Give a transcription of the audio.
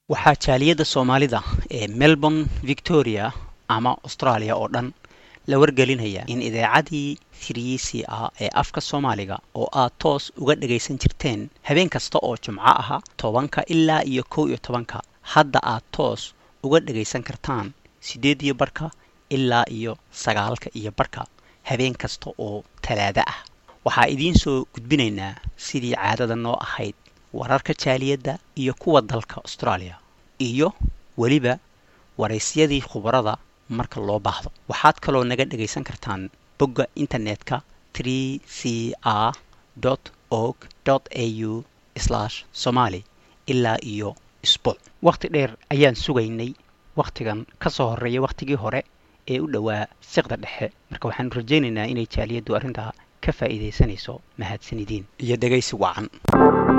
waxaa jaaliyadda soomaalida ee melbourne victoria ama australia oo dhan la wargelinayaa in idaacadii tiriisi ah ee afka soomaaliga oo aad toos uga dhagaysan jirteen habeen kasta oo jumco aha tobanka ilaa iyo kow iyo tobanka hadda aad toos uga dhagaysan kartaan siddeed iyo barhka ilaa iyo sagaalka iyo barhka habeen kasta oo talaado ah waxaa idiin soo gudbinaynaa sidii caadada noo ahayd wararka jaaliyadda iyo kuwa dalka australia iyo weliba waraysyadii khubarada marka loo baahdo waxaad kaloo naga dhagaysan kartaan bogga internetka tree c r org au somali ilaa iyo isbuuc wakhti dheer ayaan sugaynay wakhtigan ka soo horreeya wakhtigii hore ee u dhowaa siqda dhexe marka waxaanu rajaynaynaa inay jaaliyaddu arrintaa ka faa'iidaysanayso mahadsanidin iyo dhegaysi wacan